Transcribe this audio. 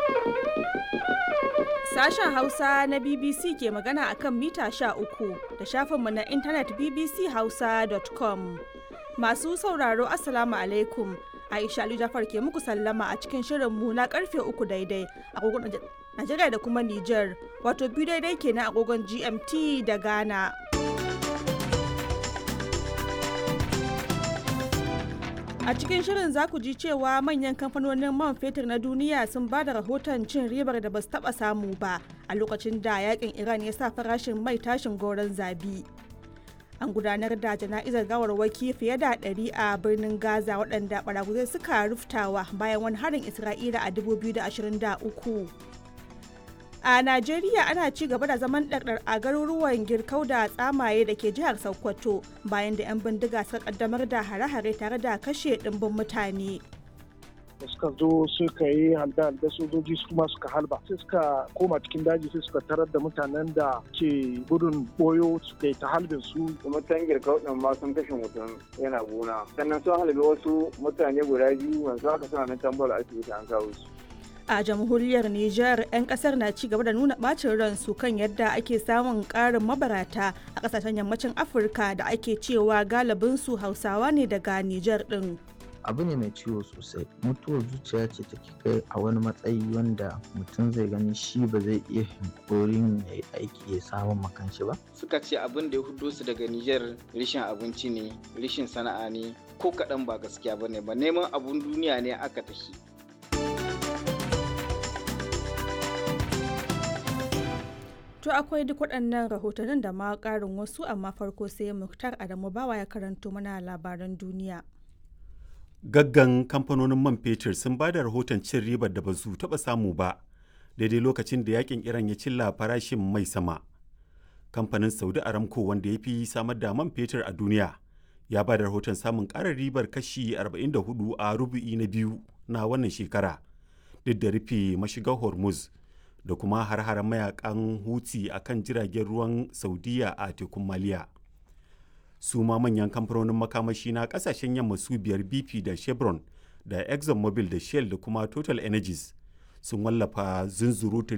Sashen Hausa na BBC ke magana akan mita 13 da shafinmu na intanet bbchausa.com. Masu sauraro Assalamu alaikum. Aisha Ali Jafar ke muku sallama a cikin shirinmu na karfe uku daidai agogon Najeriya da kuma Nijar, wato biyu daidai kenan agogon GMT da Ghana. A cikin shirin za ku ji cewa manyan kamfanonin man fetur na duniya sun ba da rahoton cin ribar da ba su taba samu ba a lokacin da yakin Iran ya sa farashin mai tashin goron zabi. An gudanar da jana'izar gawarwaki fiye da ɗari a birnin Gaza waɗanda ɓaraguzai suka ruftawa bayan wani harin Isra'ila a 2023. A Najeriya ana ci gaba da zaman ɗarɗar a garuruwan girkau da tsamaye da ke jihar Sokoto bayan da 'yan bindiga suka kaddamar da hare-hare tare da kashe ɗimbin mutane. da suka zo suka yi halda da sojoji su kuma suka halba sai suka koma cikin daji sai suka tarar da mutanen da ke gudun boyo suka yi ta halbin su mutan girkau din ma sun kashe mutum yana gona sannan sun halbe wasu mutane guda biyu yanzu haka suna nan tambar asibiti an kawo su a jamhuriyar Nijar 'yan kasar na ci gaba da nuna bacin ransu kan yadda ake samun karin mabarata a kasashen yammacin Afirka da ake cewa galibinsu Hausawa ne daga Nijar din. abu ne mai ciwo sosai mutuwar zuciya ce take kai a wani matsayi wanda mutum zai gani shi ba zai iya hankorin ya yi aiki ya samun makanshi ba suka ce abin da ya hudo su daga Nijar rishin abinci ne rishin sana'a ne ko kaɗan ba gaskiya ba ne ba neman abun duniya ne aka tafi To akwai duk waɗannan rahotannin da ma ƙarin wasu amma farko sai Muktar Adamu Bawa ya karanto mana labaran duniya. Gaggan kamfanonin man fetur sun ba da rahoton cin ribar da ba su taɓa samu ba daidai lokacin da yakin Iran ya cilla farashin mai sama. Kamfanin Saudi Aramco wanda ya fi samar da man fetur a duniya ya ba da rahoton samun ƙarar ribar kashi 44 a rubu'i na biyu na wannan shekara duk da rufe mashigar Hormuz. da kuma har-haren mayakan huti a kan jiragen ruwan saudiya a tekun maliya su ma manyan kamfanonin makamashi na kasashen yamma su biyar bp da chevron da exxonmobil da shell da kuma total energies sun wallafa zunzurutun